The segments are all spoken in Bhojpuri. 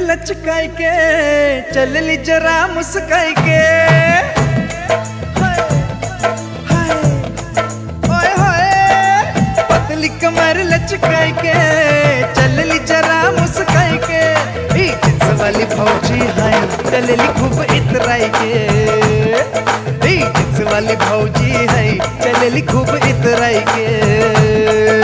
लचकाई के चलली जरा मुस्काई के हाय, हाय, ओए होए पतली कमर लचकाई के चलली जरा मुस्काई के ई जिंस वाली भौजी है चलली खूब इतराई के ई जिंस वाली भौजी है चलली खूब इतराई के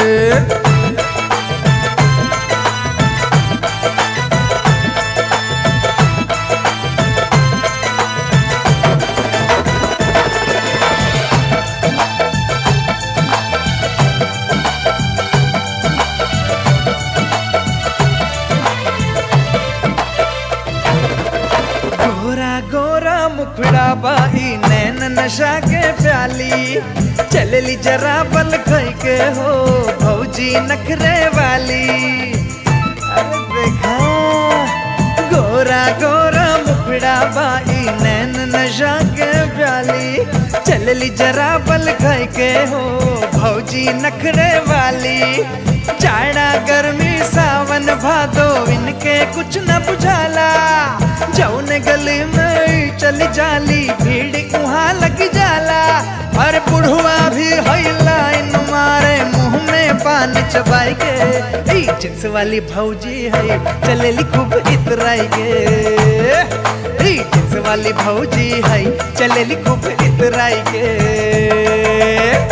गोरा गोरा मुखड़ा बाई नैन नशा के प्याली चलली जरा बल खई के हो भौजी नखरे वाली अरे देखा गोरा गोरा मुखड़ा बाई नैन नशा के प्याली चलली जरा बल खई के हो भौजी नखरे वाली जाड़ा गर्मी सावन भादो इनके कुछ न बुझाला जौन गली में चली जाली भीड़ उहाँ लग जाला और बुढ़वा भी हैला इन मारे मुंह में पान चबाई के ई जिंस वाली भौजी है चलेली खूब इतराई के ई जिंस वाली भौजी है चलेली खूब इतराई के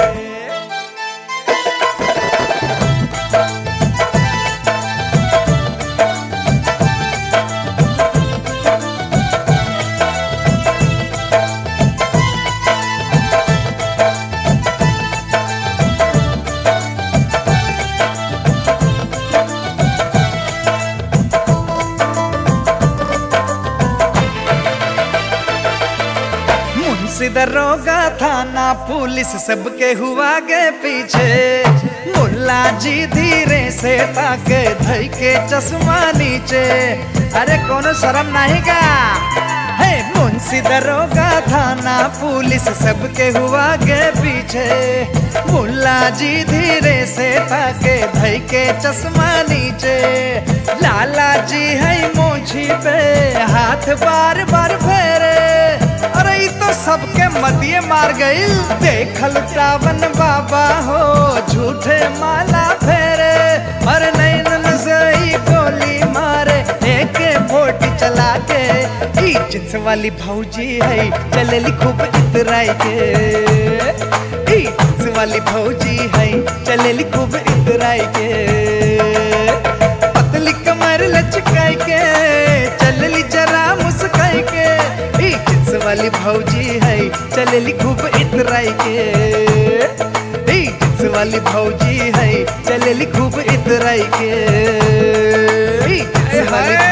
मुंशी दरोगा थाना पुलिस सबके हुआ गे पीछे मुल्ला जी धीरे से ताके धई के चश्मा नीचे अरे कोनो शर्म नहीं का हे मुंशी दरोगा थाना पुलिस सबके हुआ गे पीछे मुल्ला जी धीरे से ताके धई के चश्मा नीचे लाला जी है मोछी पे हाथ बार बार फेरे अरे ई तो सबके मदिए मार गईल देखल रावण बाबा हो झूठे माला फेरे अरे नैनन से ई गोली मारे एक फोट चला के ई जिंस वाली भौजी है चलेली खूब इतराई के ई जिंस वाली भौजी है चलेली खूब इतराई के पतली कमर लचकाई के चलली जरा मुस्काई के ई जिंस वाली भौजी है चलली खूब इतराई के ई जिंस वाली भौजी है चलली खूब इतराई के ई जिंस वाली